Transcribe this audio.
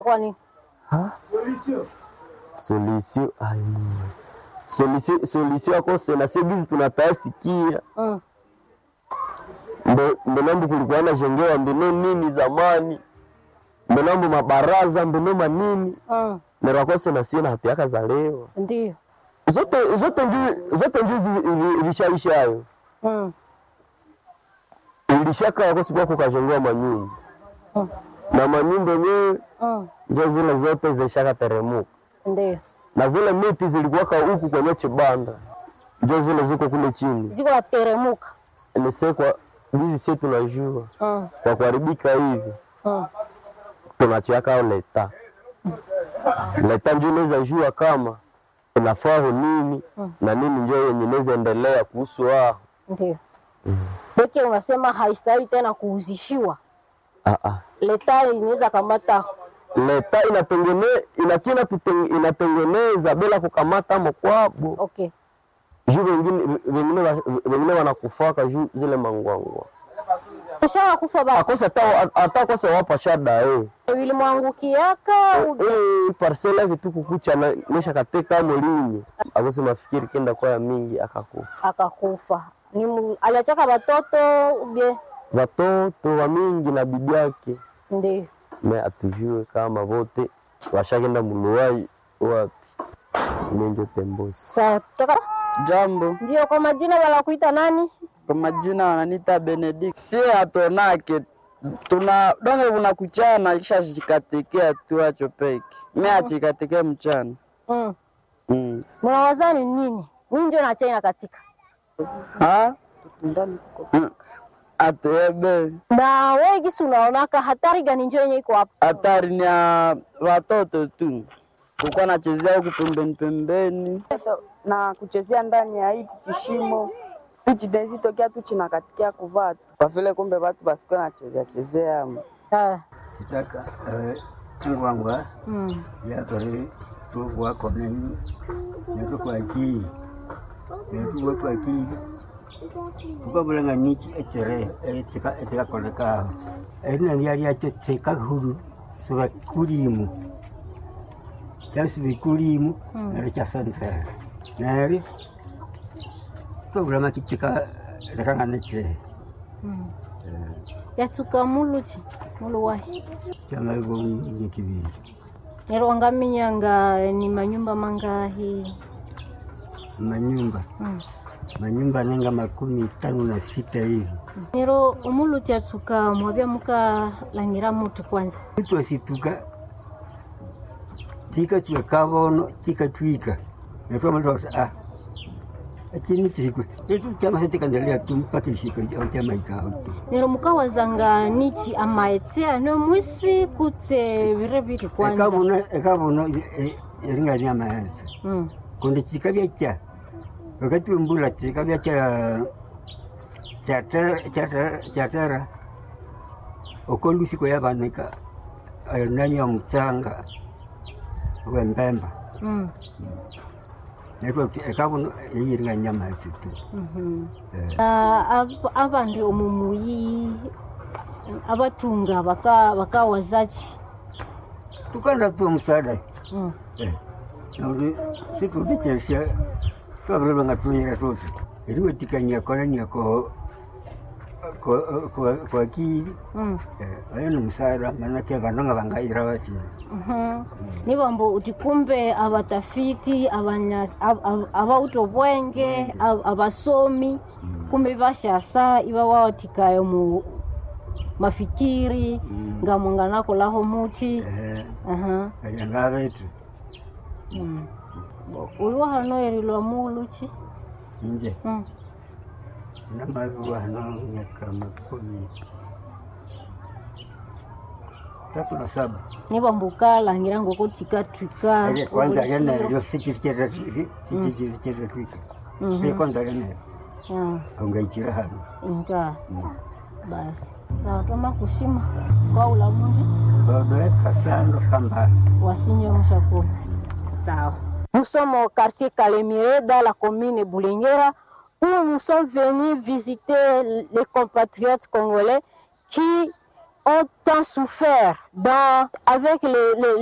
Kwani Ha? Solution ai. Solution solution akose na sebizi tunatasikia. mm. Ndo ndo nambo kulikuwa na jengewa mbino nini zamani. Ndo nambo mabaraza mbino manini. Mm. Nerakose na sina hati yaka za leo. Ndio Zote zote ndio zote ndio ilishaishayo. mm. Ilishaka yakosi kwa kukajengewa manyumba. Mm. Na manyumba yenyewe Mm. ndio zile zote zishaka teremuka. Ndio na zile miti zilikuwaka huku kwenye chibanda, njo zile ziko kule chini. ziko nateremuka Nisekwa hizi sie tunajua mm. kwa kuharibika hivi mm. tunachiaka leta leta, njo inaweza jua kama inafaa nini na nini, njo yenye inaweza endelea kuhusu wao. Ndio peke unasema haistahili tena kuhuzishiwa, Ah, ah. leta inaweza kamata Leta inatengene inakina tuteng- inatengeneza bila kukamata mokwabo okay. juu wengine wengine wa- wengine wanakufaka juu zile mangwangwa Ushawa kufa ba akosa hata hata kosa wapa shada eh ilimwangukiaka eh parcela vitu kukucha na mesha kateka molinyi akose mafikiri kenda kwa ya mingi akakufa akakufa ni mu- aliachaka batoto ubie watoto wa mingi na bibi yake ndio me atujue kama vote washakenda muluwai wapi minjo tembosi sawa toka Jambo, ndio kwa majina wanakuita nani kwa majina wananiita Benedict. Sie hatonake tuna donge unakuchana kisha chikatekea tu acho peke me achikatekea mchana mm. mm. mnawazani nini nini ndio na China katika ha Mm. atuebe na wewe gisi unaonaka hatari gani ndio yenye iko hapo hatari ni ya watoto tu kukuwa nachezea huku pembeni pembeni na kuchezea ndani ya hichi kishimo hichi denzi tokea tu chinakatikia kuvaa tu kwa vile kumbe watu basikuwa nachezea chezea ah. kitaka ngwangwa mm. yakore tugwako nenyi netukwakii netugwa kwakii tukabulanga niki etere etikakolekaho erinania lyakyo tekahuru sivekulimu kyasivikulimu neri kyasansera neri twabulama kitika lekanga nechere yatuka muluchi muluwahi kyamaivo nyekibiri nero wangaminyanga ni manyumba mangahi manyumba mm. manyumba nenga makumi tano na sita hivi nero umuluchi atuka mwabya muka langira mutu kwanza itwasituka tika tuka kavono tika twika netwamalota ah akini tikwe etu chama setikandelea tu mpaka ishika au chama ikao tu nero mukawazanga nichi amaetsea no mwisi kutse vire viri kwanza ekavono ekavono eringani amayanza mm. kundi chika vyakya wakati wembula chika vyakya chatera okolusiko yavanika nani ya mutsanga wembemba mm. netwa ekavono eyiringa nyama yasitu Mhm. Na ab- abandi omumuyi abatunga baka bakawazachi tukanda tu musada mm. nauti situtichesha twavirilanga tuyira tuti eriwetikania kolaniako kwakili mm. ayo ni musada manake vanonga vangaira vachina Mhm. nivambo uti kumbe abatafiti abanya- ab- ab- abauto bwenge ab- abasomi kumbe bashasa iba wawatikayo mu mafikiri ngamwanganakolaho muchi Aha. alianga vetu Mm. uliwa hano erilwa muluchi inje Mm. namaviwano miaka makumi tatu na saba nivambuka langira ngoko tikatwika ile kwanza lenayo sichivichetatwika ile kwanza lenayo aungaikira hano inga basi sawa toma kushima kwa ulamundi badoeka sando kambala wasinye mushakuru sawa Nous sommes au quartier Calémiré, dans la commune Boulinguera, où nous sommes venus visiter les compatriotes congolais qui ont tant souffert dans, avec les, les,